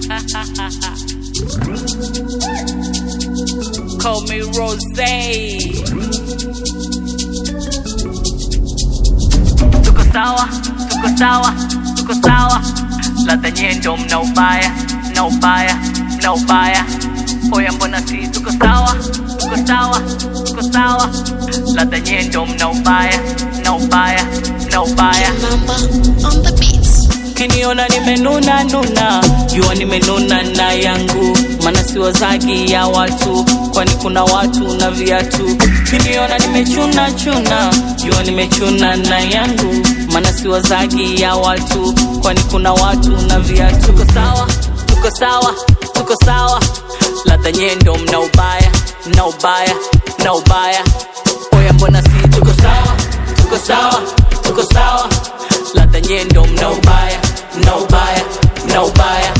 Call me Rose. Tuko sawa, tuko sawa, tuko sawa. Ladha nyendo mna ubaya, mna ubaya, mna ubaya. Oya mbona si tuko sawa, tuko sawa, tuko sawa. Ladha nyendo mna ubaya, mna ubaya, mna ubaya. Mamba on the beats. Kiniona nimenuna nuna, jua nimenuna na yangu, maana si wazagi ya watu, kwani kuna watu na viatu. Kiniona nimechuna chuna, jua nimechuna na yangu, maana si wazagi ya watu, kwani kuna watu na viatu. Tuko sawa, tuko sawa, tuko sawa, ladha nyendo mna ubaya, mna ubaya, mna ubaya. Oya mbona si tuko sawa, tuko sawa, tuko sawa ladha nyendo mna ubaya mna ubaya mna ubaya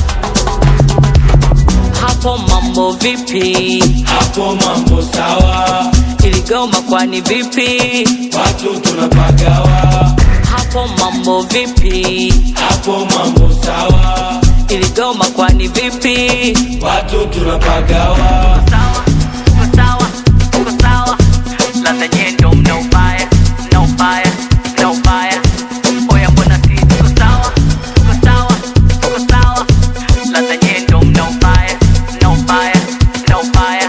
hapo mambo vipi hapo mambo sawa, iligoma kwani vipi watu tunapagawa, hapo mambo vipi hapo mambo sawa, iligoma kwani vipi watu tunapagawa, sawa tuko sawa tuko sawa ladha nyendo mna ubaya mna ubaya mna ubaya oya mbona si tuko sawa tuko sawa tuko sawa ladha nyendo mna ubaya mna ubaya mna ubaya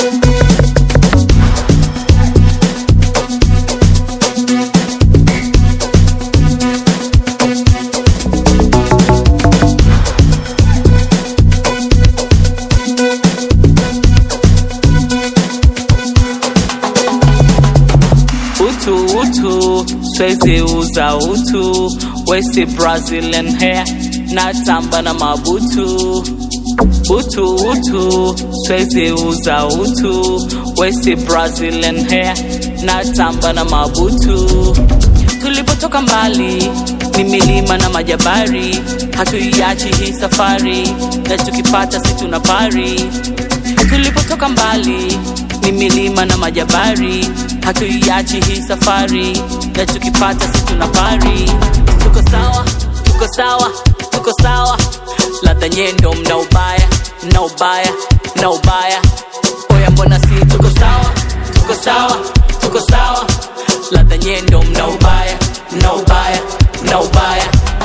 utu utu swezi uza utu wesi brazilian hair natamba na mabutu utu utu swezi uza utu wesi brazilian hair natamba na mabutu tulipotoka mbali ni milima na majabari hatuiachi hii safari na tukipata si tuna pari tulipotoka mbali ni milima na majabari hatuiachi hii safari na tukipata si tuna pari tuko sawa tuko sawa tuko sawa ladha nyendo mna ubaya mna ubaya mna ubaya oya mbona si tuko sawa tuko sawa tuko sawa ladha nyendo mna ubaya mna ubaya mna ubaya